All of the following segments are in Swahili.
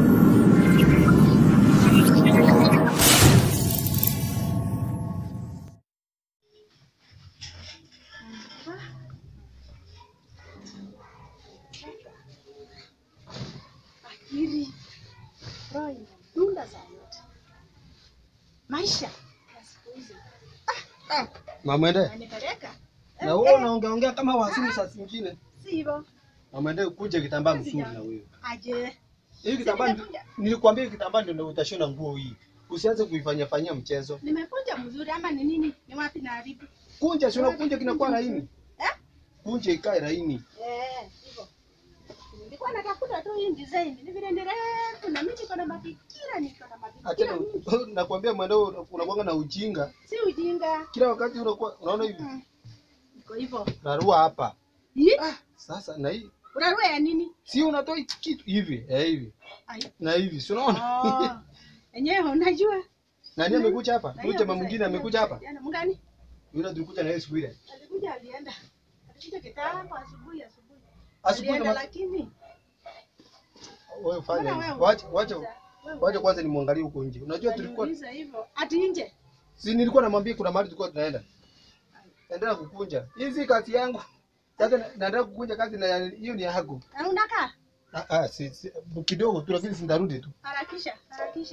akili roho inadunda saa yote. Maisha ya siku hizi Mamwende, yanipeleka na wewe unaongeongea kama wasimu saa zingine. si hivyo Mamwende, kunje kitambaa mzuri na wewe. aje. Hii kitambaa ndi- Nimekuja. nilikwambia hii kitambaa ndio utashona nguo hii. Usianze kuifanyia fanyia mchezo. Nimekunja mzuri ama ni nini? Ni wapi na haribu? Kunja, si unakunja kinakuwa laini. Eh? Kunja ikae laini. Eh, hivyo. Nilikuwa natafuta tu hii design. Ni vile ni refu na mimi niko na mafikira, niko na mafikira Achana, mingi. nakwambia mwendo unakuwa na ujinga. Si ujinga. Kila wakati unakuwa unaona hivi. Mm. Iko hivyo. Narua hapa. Hii? Sasa na hii Unarua ya nini? si unatoa hiki kitu hivi, eh hivi. Ai. Na hivi, si unaona? Oh. Enyewe unajua. Nani amekuja hapa? Na Huyu hiyo jamaa pesa- mwingine amekuja hapa? Jana mgani? Yule tulikuja na yeye siku ile. Alikuja alienda. Alikuja kitambo asubuhi asubuhi. Asubuhi Alienda na lakini wewe fanya Mbona hivi. wewe Wacha wacha unauliza? Wewe wacha kwanza nimwangalie huko nje. Unajua tulikuwa unaniuliza hivyo. Ati nje. si nilikuwa namwambia kuna mahali tulikuwa tunaenda. Endelea kukunja. Hii si kazi yangu. Sasa na- naendelea kukunja kazi na hiyo ni yako. Na unakaa? Ah, ah si, si kidogo tu lakini sindarudi tu. Harakisha, harakisha.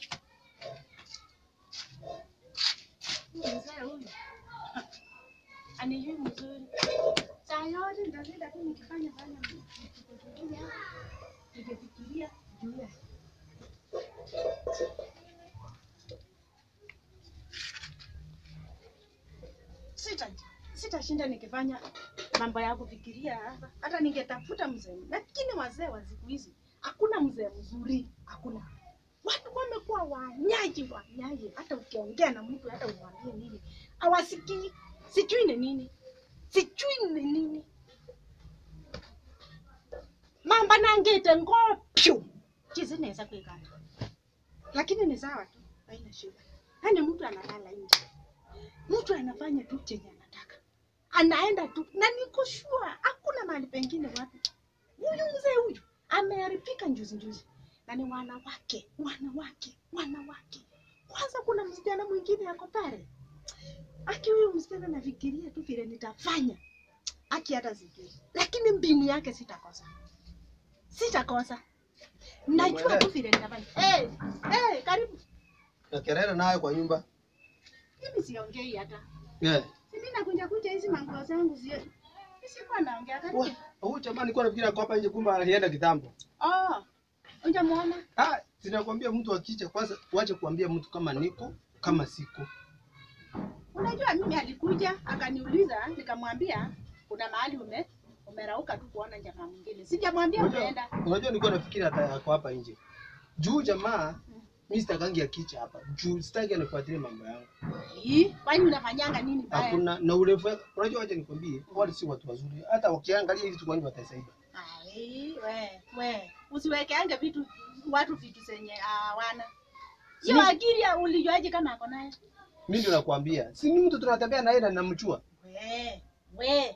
Huyu mzee huyu. Anijui mzuri. Saa yote nitashinda tu nikifanya fanya vitu hapa. Nikifikiria juu ya sita sitashinda nikifanya mambo ya kufikiria hapa. Hata ningetafuta mzee, lakini wazee wa siku hizi hakuna mzee mzuri, hakuna. Watu wamekuwa wanyaji wanyaji, hata ukiongea na mtu hata umwambie nini hawasikii. Sijui ni nini, sijui ni nini. mamba nangite ngopyu chizineza kwikana, lakini ni sawa tu, haina shida. Yaani mtu analala nje mtu anafanya tu chenye anataka, anaenda tu, na niko sure hakuna mahali pengine watu. Huyu mzee huyu ameharibika njuzi njuzi, na ni wanawake, wanawake, wanawake. Kwanza kuna msichana mwingine yako pale, aki huyu msichana nafikiria tu vile nitafanya, aki hata sijui, lakini mbinu yake sitakosa, sitakosa. Najua tu vile nitafanya. Hey, hey, karibu. Na kelele nayo kwa nyumba. Mimi siongei hata Yeah. Si mimi nakunja kunja hizi manguo zangu sio. Sikuwa naongea Wa, kati. Huyu jamaa nilikuwa nafikiri ako hapa nje kumbe alienda kitambo. Oh. Unjamuona? Ah, sinakwambia mtu akija kwanza wache kuambia mtu kama niko kama siko. Unajua mimi alikuja akaniuliza nikamwambia kuna mahali ume umerauka tu kuona jamaa mwingine. Sijamwambia Unajua, umeenda. unajua nilikuwa nafikiri hata yako hapa nje. Juu jamaa mimi sitakangi akicha hapa. Juu sitaki anifuatilie mambo yangu. Hii, kwani unafanyanga nini baya? Hakuna na urefu. wake- Unajua acha nikwambie, wale si watu wazuri. Hata wakiangalia hivi tu kwani watasaidia. Ai, we, we. Usiwekeange vitu watu vitu zenye hawana. Hiyo Si- akili ya ulijuaje kama ako nayo? Mimi ndio nakwambia. Si ni mtu tunatembea na yeye na namchua. We, we.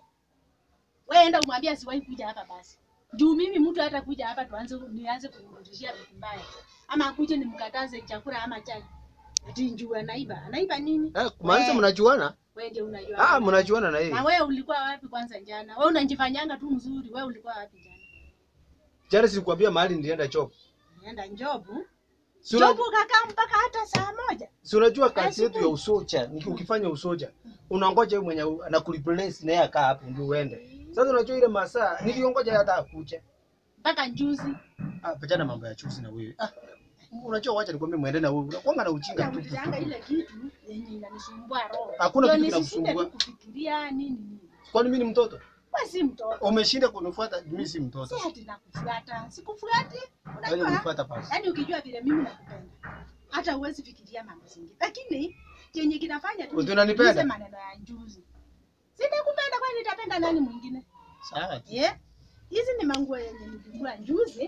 We enda umwambie asiwahi kuja hapa basi. Juu mimi mtu hata kuja hapa tuanze nianze kumrudishia vitu mbaya. Ama akuje nimkataze chakula ama chai. Ati njua anaiba. Anaiba nini? Eh, kumaanisha We. mnajuana? Wewe ndio unajua. Ah, mnajuana na yeye. Na wewe ulikuwa wapi kwanza jana? Wewe unajifanyanga tu mzuri. Wewe ulikuwa wapi jana? Jana silikwambia mahali nilienda chop. Nienda Njobu. Si una- Njobu kakaa mpaka hata saa moja. si unajua kazi yetu ya Asubuhi. usoja, niki- ukifanya usoja unangoja yule mwenye anakureplace na yeye akaa hapo ndio uende. Sasa unajua ile masaa niliongoja hata akuja. Mpaka njuzi. Ah, pachana mambo ya chuzi na wewe. Ah, unajua wacha nikwambie muende na wewe. Unakuwa na ujinga tu. Naulizanga ile kitu yenye inanisumbua roho. Hakuna Ndio kitu nisishinde kinakusumbua. tu kufikiria nini nini. Kwani mimi ni mtoto? Wewe si mtoto. Umeshinda kunifuata, mimi si mtoto. Si ati nakufuata. Sikufuati. Wewe Unajua? unifuata basi. Yaani ukijua vile mimi nakupenda. Hata huwezi fikiria mambo zingine. Lakini chenye kinafanya tu Wewe unanipenda? nisikilize maneno ya njuzi. Sitakupenda kwani nitapenda nani mwingine? Sawa. Yeah. Hizi ni manguo yenye nilikula njuzi.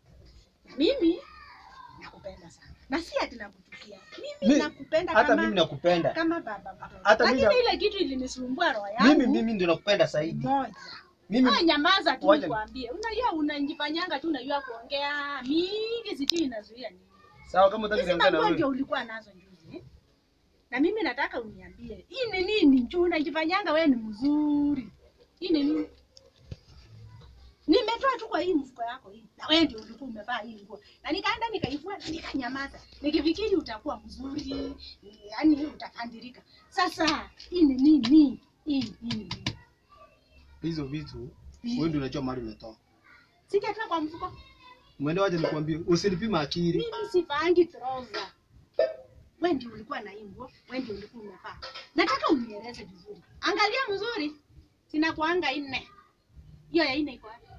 Mimi nakupenda sana. Na si ati nakuchukia. Mimi Mi- nakupenda Hata kama mimi nakupenda. kama baba mtoto. Hata mimi Lakini na- ile kitu ilinisumbua roho yangu. Mimi mimi ndio nakupenda zaidi. moja. Mimi Wewe nyamaza tu Wacha- nikwambie. Unajua unajifanyanga tu unajua kuongea mingi mimi sijui inazuia nini. Sawa, kama utaki Hizi niongee na manguo wewe. ndio ulikuwa nazo juzi. eh? Na mimi nataka uniambie, hii ni nini? Juu unajifanyanga wewe ni mzuri. Hii ni nini? Nimetoa tu kwa hii mfuko yako hii. Na wewe ndio ulikuwa umevaa hii nguo. Na nikaenda nikaivua na nikanyamaza. Nikifikiri utakuwa mzuri, yaani utakandirika. Sasa hii ni nini? Hii hii ni nini? Hizo vitu wewe ndio unajua mahali umetoa. Sijatoa kwa mfuko. Mwende waje nikwambie, usinipime akili. Mimi sivaangi trouser. Wewe ndio ulikuwa na hii nguo, wewe ndio ulikuwa umevaa. Nataka unieleze vizuri. Angalia mzuri. Sina kuanga nne. Hiyo ya nne iko wapi?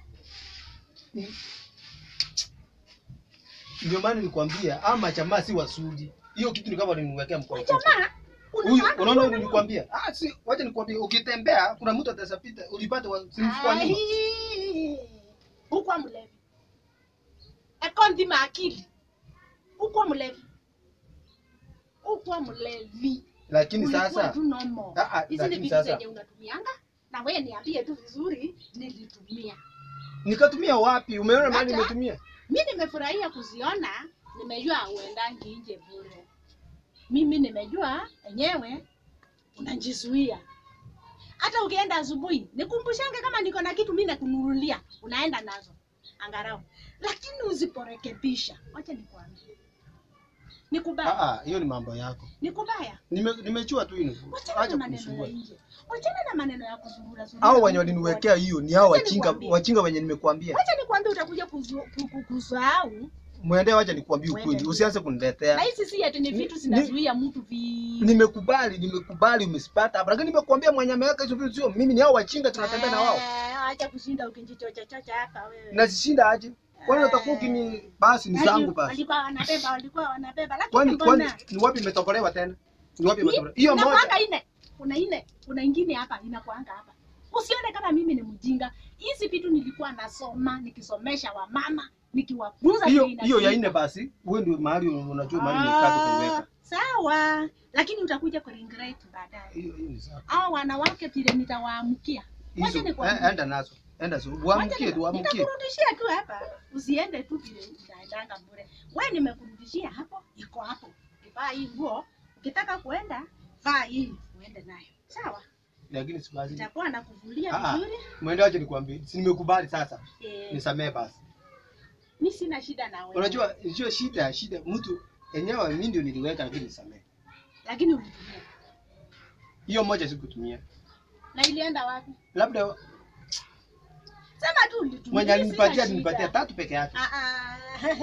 Ndio maana nilikwambia ama jamaa si wazuri. Hiyo kitu ni kama nimwekea mkono. Jamaa, Huyu unataka unaona kuona- nilikwambia. Ah si, wacha nikwambie ukitembea kuna mtu atasapita, ulipata wa- si mfuko wa nyuma. Ai, Huko mlevi. Akondi maakili. Huko mlevi. Huko mlevi. Lakini Ulikuwa sasa tu normal. Ah, ah, Hizi ni lakini vitu sasa- zenye unatumianga na wewe niambie tu vizuri nilitumia. nikatumia wapi? Umeona mahali Acha. nimetumia? mi nimefurahia kuziona, nimejua uendangi nje bure. Mimi nimejua enyewe unajizuia. Hata ukienda asubuhi, nikumbushange kama niko na kitu mimi nakununulia, unaenda nazo angarau, lakini usiporekebisha, wacha nikwambie, ni Ah kubaya, ah, hiyo ni mambo yako. ni kubaya. Nime nimechua tu hino. Wachana na Acha maneno ya kunisumbua. nje, wachana na maneno ya kuzurura zurura. Hao wenye Mungu waliniwekea hiyo ni hao Wacha wachinga nikwambie. wachinga wenye nimekuambia. Wacha nikwambie, utakuja kuzu- ku- ku- kusahau Mwende wacha nikwambie Mwende. ukweli. Usianze na kuniletea. hizi si ati ni Ni- vitu ni- zinazuia mtu vi Nimekubali, nimekubali umesipata hapa. Lakini nimekuambia mwenye ameweka hizo vitu sio mimi, ni hao wachinga tunatembea na wao. Ah, Acha kushinda ukijichocha chocha hapa wewe. Nazishinda aje? Kwani utakuwa ukini basi ni zangu basi. Walikuwa wanabeba, walikuwa wanabeba lakini Kwani kwani mbona? ni wapi imetokolewa tena? Ni wapi Ni- imetokolewa? Hiyo moja. inakuanga ine. Kuna ine, kuna ingine hapa inakuanga hapa. Usione kama mimi ni mjinga. Hizi vitu nilikuwa nasoma, nikisomesha wamama, nikiwafunza Hiyo vile hiyo ya inafika. nne basi. Wewe ndio mahali unajua mahali nimekata Ah, kuiweka. Sawa, lakini utakuja kuregret baadaye. Hiyo hiyo ni sawa. Hao wanawake vile nitawaamkia. Hizo Wacha nikwambie. eh, enda nazo. Enda so. Uamkie tu, uamkie. Nitakurudishia tu hapa, usiende tu vile unaendanga bure. Wewe nimekurudishia hapo, iko hapo. Vaa hii nguo, ukitaka kuenda vaa hii uende nayo, sawa? Lakini si basi. Nitakuwa nakuvulia Ah, ah. vizuri. Mwende waje nikwambie. Si nimekubali sasa. Eh, Nisamee basi. mi sina shida na wewe, Unajua hiyo shida shida mtu enyewe mimi ndio niliweka lakini nisamee. lakini ulitumia Hiyo moja sikutumia. na ilienda wapi? Labda Sema tu ulitumia. mwenye mi alinipatia sina alinipatia shida. tatu peke yake. Ah, ah,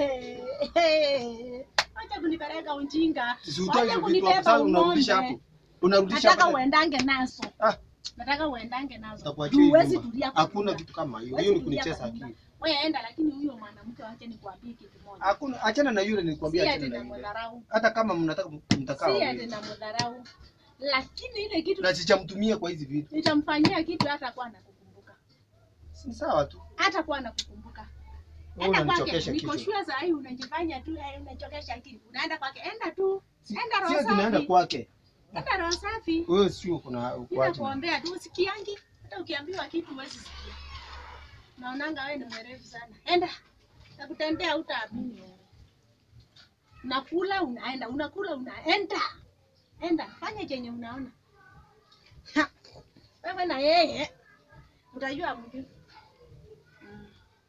Wacha kunipeleka ujinga. Si utoe Wacha hizo vitu hapo kunibeba sasa unarudisha umonde. hapo. Unarudisha Nataka hapo. uendange nazo. Ah, Nataka uendange nazo. utakuachia Juu hii huwezi nyumba. tulia kwa Hakuna nyumba. kitu kama hiyo. Huwezi Hiyo ni tulia kunicheza kwa nyumba. akili. Wewe enda, lakini huyo mwanamke wache nikwambie kitu moja. Hakuna achana na yule Si nilikwambia ati achana na na yule. mdharau. Hata kama mnataka mtakaa Si ati wawili. na mdharau. Lakini ile kitu Na sichamtumia kwa hizi vitu. nitamfanyia kitu hata kwa nakukumbuka. Si sawa tu. Hata kwa nakukumbuka. Wewe Enda kwake. unanichokesha Niko kitu. sure saa hii unajifanya tu eh, unachokesha akili. Unaenda kwake. Enda tu. Si Enda si roho ati naenda safi. kwake. Enda roho safi. Wewe sio kuna Bila kwaje. kuombea tu usikiangi. Hata ukiambiwa kitu huwezi sikia. Naonanga wewe ni mwerevu sana. Enda. Nakutendea utaamini wewe. Unakula unaenda, unakula unaenda. Enda, fanya chenye unaona. Ha. Wewe na yeye utajua mjui. Mm.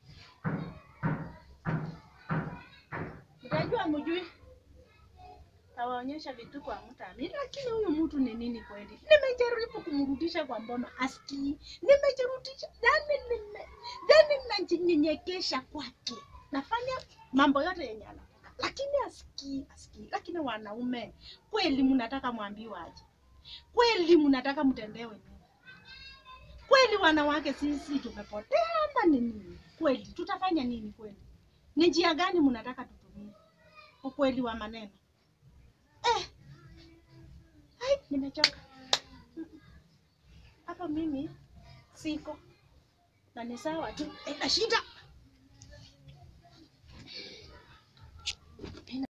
Utajua mjui. Tawaonyesha vituko hamtaamini, lakini huyu mtu ni nini kweli? Nimejaribu kumrudisha kwa mboma asikii, nimejirudisha yani, nime yani najinyenyekesha kwake, nafanya mambo yote yenye anataka, lakini asikii, asikii. Lakini wanaume kweli, mnataka mwambiwe aje? Kweli mnataka mtendewe nini? Kweli wanawake sisi tumepotea ama ni nini? Kweli tutafanya nini? Kweli ni njia gani mnataka tutumie? Ukweli wa maneno eh. Ai, nimechoka hapa mimi siko na ni sawa tu, ina shida